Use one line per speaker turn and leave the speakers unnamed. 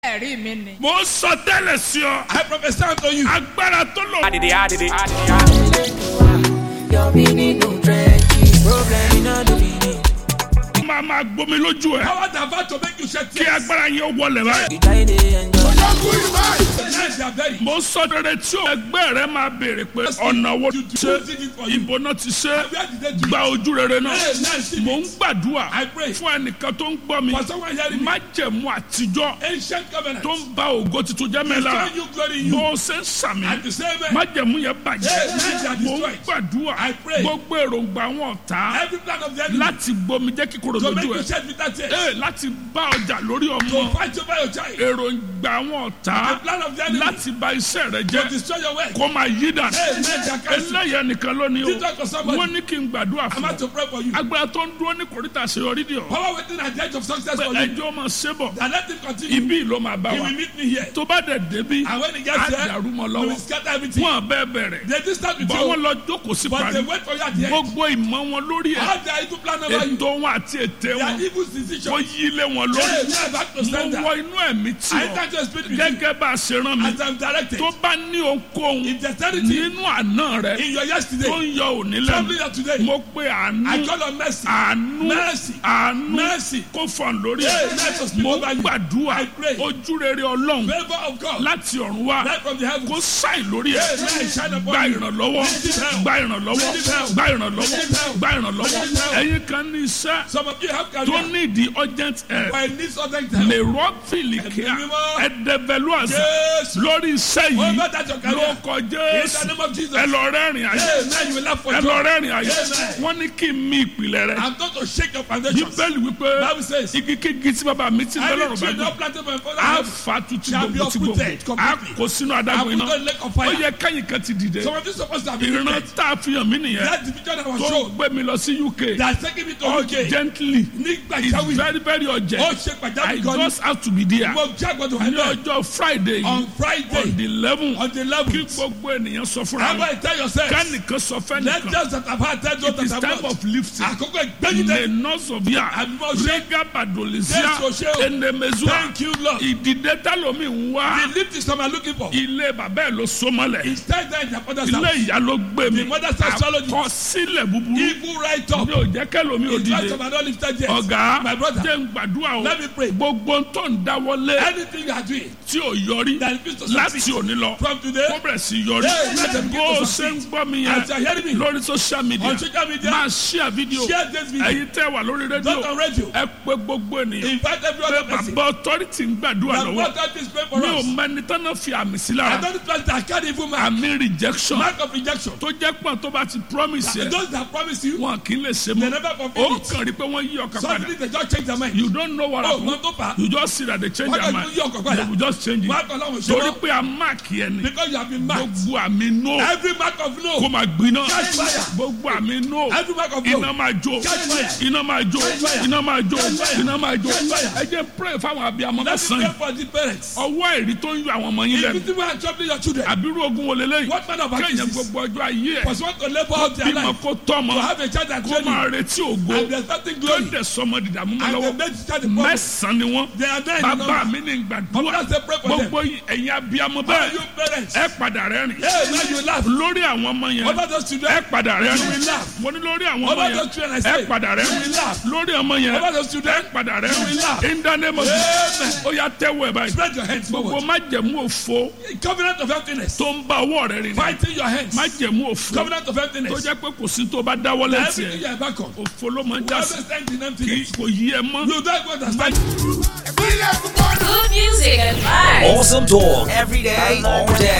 ẹ̀rí mi ni.
mo ń sọ tẹ́lẹ̀ sí ọ
I prophesy unto you.
agbára tó lò
Adidi, adidi, adidi.
Your meaning no trenches. Problem in all the meaning.
máa máa gbomi lójú ẹ
Power that about to make you shed
kí
tears.
agbára yẹn ó wọlé báyìí.
You try to enjoy.
Yes, they are very.
mo ń sọ rere tí o ẹgbẹ́ rẹ máa béèrè pé ọ̀nà wo ti ṣe ìbò náà ti ṣe
Where did they do
gba
it?
ojú rere náà
Yes, yes,
mo ń gbàdúrà
I pray.
fún ẹnìkan tó ń gbọ́ mi
For someone hearing me.
májẹ̀mú àtijọ́
Ancient covenant.
tó ń ba ògo tuntun jẹ́ mẹ́la
Destroy you, glory in you.
bó o ṣe ń sàmì
At the same time,
májẹ̀mú yẹn
Yes,
bàjẹ́
yes, they are
mo ń
destroyed.
gbàdúrà
I pray.
gbogbo èròǹgbà wọn ọ̀tá
every plan of the enemy
láti gbomi jẹ́ kíkorò
to make
lójú
you
ẹ̀
shed bitter tears.
Ee, láti bá ọjà lórí
To
ọmọ
fight over your child.
èròǹgbà wọn ọ̀tá
The plan of the enemy
láti bà iṣẹ́ rẹ
to
jẹ́
destroy your work.
kó máa yí dànù
Amen. They are cancelled.
eléyà nìkan lónìí
Did
o
talk to somebody.
wọ́n ní kí n gbàdúrà
I'm
fún
about to
ọ
pray for you.
agbára tó ń dúró ní kòríta àṣeyọrí di ọ
Power waiting at the edge of success
pé
for you.
ẹjọ́ máa ṣe bọ̀
And let him continue.
ibi ló máa bá
He
wa
will meet me here.
tó bá dẹ̀ débi
And when he
á
gets there,
dàrú mọ́
we will
lọ́wọ́
scatter everything.
wọn bẹ́ẹ̀ bẹ̀rẹ̀
They did start with
bọ́ wọn
you.
lọ jókòó sí
But
parí
they wait for you at the end.
gbogbo ìmọ̀ wọn lórí ẹ̀
How their evil plan over you.
ètò wọn àti ètè
Their
wọn
evil
wọ́n
decision.
yí lé wọn
Hey,
lórí
we are back to
mo
standard.
wọ inú ẹ̀mí tí
I
ọ
enter to speak with you
gẹ́gẹ́ bá a ṣe rán mi
as I'm directed.
tó bá ní ohunkóhun
If there's anything
nínú àná rẹ
in your
tó
yesterday,
ń yọ òní
something
lẹ́nu
that today,
mo pe
I
àánú
call on mercy.
àánú
Mercy.
àánú
Mercy.
kó fọ̀n lórí
Hey,
ẹ̀
let us speak
mo
over you.
gbàdúrà
I pray.
ojú rere ọlọ́run
Favor of God.
láti ọ̀run wá
Right from the heavens.
kó sáì lórí ẹ̀
Amen. Shine upon
gba
you.
ìrànlọ́wọ́
Receive help.
gba ìrànlọ́wọ́
Receive help.
gba ìrànlọ́wọ́
Receive help.
gba ìrànlọ́wọ́
Receive help.
ẹ̀yin kan ní iṣẹ́
Some of you have
tó
career.
ní ìdí urgent help
But it needs other help.
lè rọ́ọ̀fìlì kíá
Ẹ̀mí mímọ́.
ẹ̀dẹ̀bẹ̀lú àṣà
Yes.
lórí iṣẹ́ yìí
Over that your
ló
career.
kọ
In the
jésù
name of Jesus.
ẹ lọ rẹ́rìn ayé
Amen. You will laugh for
ẹ lọ
joy.
rẹ́rìn ayé
Amen.
wọ́n ní kí n mí ìpìlẹ̀ rẹ
I'm not to shake your foundations.
bíbélì wípé
Bible says,
igi kígi tí bàbá mi ti bẹ́
Any
lọ́rùn bá
tree
gbé
not planted by my father
a
have
fa tuntun
shall be
gbogbo ti gbogbo
uprooted
a
completely.
kò sínú
I
adágún
put
iná
on lake of
ó
fire.
yẹ kẹ́yìn kan ti dìde
Some of you supposed to have been
ìran
lifted.
tá a fi hàn mí nìyẹn
That division that was
tó
shown.
gbé mi lọ sí uk
That's taking me to UK.
urgently
Nígbà
it's
ìjáwé.
very very
Ó
urgent
ṣe
i
pàjáwìrì gan ni.
just have to be there
Mo jẹ́ àgbọ̀dọ̀ wà
ní
náà.
ọjọ́ friday
On
yìí
Friday.
on the eleven
On the
kí
11th.
gbogbo ènìyàn sọ fúnra
How
wọn
about you tell yourself?
kánìkan sọ
Let
fẹ́nìkan
us that have had tell those
it is
that
time
have not.
of lifting
Àkókò ìgbẹ́yìn
le
dẹ́.
nọsọbia
Àbímọ ṣe.
rega badolisia
Jésù ṣe o.
enemezua
Thank you Lord.
ìdìde talomi ń wá
The lift is some are looking for.
ilé bàbá ẹ̀ ló sọmọlẹ̀
It's time that their father's
ilé
house.
ìyá ló gbé mi
The mother's house swallowed it.
àkọsílẹ̀ búburú
Evil right up.
mi ò jẹ́ kẹ́lómi ò
It's right
dìde
some are not lifted yet.
ọ̀gá
My brother.
jẹ́ ń gbàdúrà o
Let me pray.
gbogbo tó ń dáwọ́lé
Anything you are doing
tí ò yọrí
that is to
láti
succeed
òní lọ
from today.
kó bẹ̀rẹ̀ sí yọrí
Hey, let them begin
bó
to
o ṣe
succeed.
ń gbọ́ mi
As you are
yẹn
hearing me
lórí social media
on social media,
máa share video
share this video.
ẹ̀yin tẹ́ wà lórí
Not
rédíò
on radio.
ẹ pé gbogbo ènìyàn
Invite every
pé
other person.
bàbá authority ń gbàdúrà
The
lọ́wọ́
what God is praying for
mi ò
us.
mẹ́ni tán náà fi àmì sí
I
lára
don't trust that carry evil mark.
àmì rejection
Mark of rejection.
tó jẹ́ pọ̀ tó bá ti promise yẹ
Those that promise you,
wọn kì í lè ṣe
they
mọ́
never
ó
fulfill it.
kàn rí pé wọ́n yí ọkàn padà
Suddenly they just change their mind.
you don't know what
Oh,
happen
wọ́n tó fà á.
you just see that they change
Wọ́n
their
kàn
mind
tún yí ọkàn
they
padà.
will just change
Wọ́n
it
kàn láwọn ṣe
torí
wọ́n.
pé a mark yẹn ni
Because you have been marked.
gbogbo àmì no
Every mark of
kó
no.
máa gbiná
Catch fire.
gbogbo àmì no
Every mark of
iná
no.
máa jó
Catch fire.
iná máa jó
Catch fire.
iná máa jó
Catch fire.
iná máa jó
Catch fire.
ẹ jẹ́ pray fáwọn abiyamọ
Let me
mẹ́sàn-án
pray for the parents.
ọwọ́ ẹ̀rí tó ń yọ àwọn ọmọ yín
If
lẹ́nu
you think and troubling your children,
àbírú ogun wo leléyìí
what man of
kéèyàn
actions?
gbogbo ọjọ́ ayé ẹ̀
Because want to labor out their
bímọ
life.
kó tọ́mọ
To have a child that
kó
train
máa
you.
retí ògo
And there's nothing
kó
glory.
dẹ̀ sọmọ dìdàmú mọ́
And they
lọ́wọ́
make the child the problem.
mẹ́sàn-án ni wọ́n
They are there in the
bàbá
number.
mi ní gbàdúrà
Mama say pray for them.
gbogbo ẹ̀yin abiyamọ
How are
bẹ́ẹ̀
you parents?
ẹ padà rẹ́rìn
Hey, now you laugh.
lórí àwọn ọmọ yẹn
Over those
ẹ
children.
padà
You
rẹ́rìn
will laugh.
mo ní lórí àwọn ọmọ
Over
yẹn
those children I
ẹ
say.
padà
You will
rẹ́rìn
laugh.
lórí ọmọ yẹn
Over those
ẹ
children.
padà
You will
rẹ́rìn
laugh.
in the name of
Amen.
Jesus ó yá tẹ́wọ́ ẹ̀ báyìí
Spread your hands
gbogbo
forward.
májẹ̀mú òfo
Covenant of emptiness.
tó ń bá ọwọ́ rẹ̀ rìn
Fighting your hands.
májẹ̀mú òfo
Covenant of
tó
emptiness.
jẹ́ pé kò sí tó bá dáwọ́ lẹ́sìn
Everything you
ẹ̀
are back on.
òfo ló máa ń
You
já
always
sí
stand in
kì í
emptiness.
kò yí ẹ mọ́.
You don't understand.
Good music and vibes.
Awesome talk every day, all day.